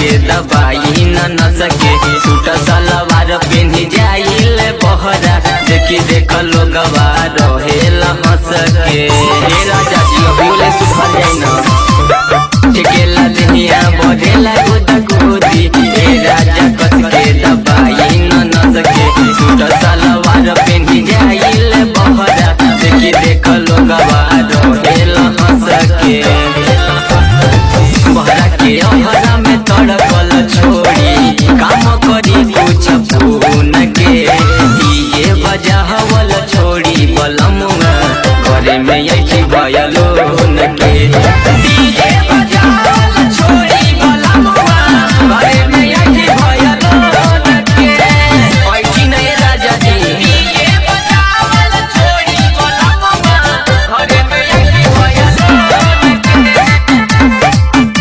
के दबाई न न सके सूट सलवार पेन्ही जाइल बहरा देखी देख लोगवा रहेला हंस के हे राजा जी अभियोले सुधर जाई न ठेकेला देहिया बढ़ेला गुदा गुदी हे राजा कस के दबाई न न सके सूट सलवार पेन्ही जाइल बहरा देखी देख लोगवा रहेला हंस के बहरा के अहरा में तड़कल छोड़ी काम करी कुछ फोन के दिए बजावल छोड़ी बलमुआ घरे में यही भयलो न के दिए बजावल छोड़ी बलमुआ घरे में यही भयलो न के ऐठी नहीं राजा जी दिए बजावल छोड़ी बलमुआ घरे में यही भयलो न के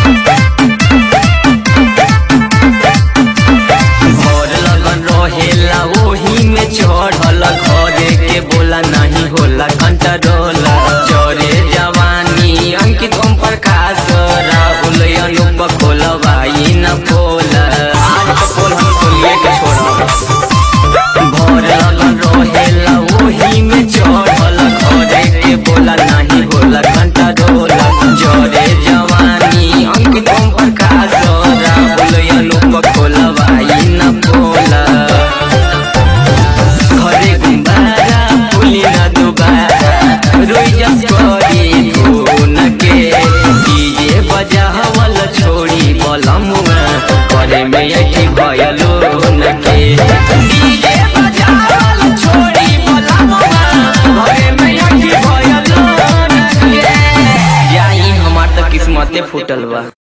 भोर लगन रहेला ओही में चढ़ल घरे के बोला नहीं होला कंट्रोल चोरे जवानी अंकित ओम प्रकाश राहुल अनुप खोलवाई न पोल आज तो पोल हम खोलिए के छोड़ा भोर लगन रहेला ओही में चढ़ल घरे के बोला नहीं होला कंट्रोल चोरे जवानी अंकित ओम प्रकाश राहुल अनुप खोलवाई न पोला घरे गुम्बारा फुली न दुबारा रोई जस करी धुन के डीजे बजावल छोड़ी बलमुआ घरे में यही भयलो न के डीजे बजावल छोड़ी बलमुआ घरे में यही भयलो न के जाई हमार त किस्मते फूटल बा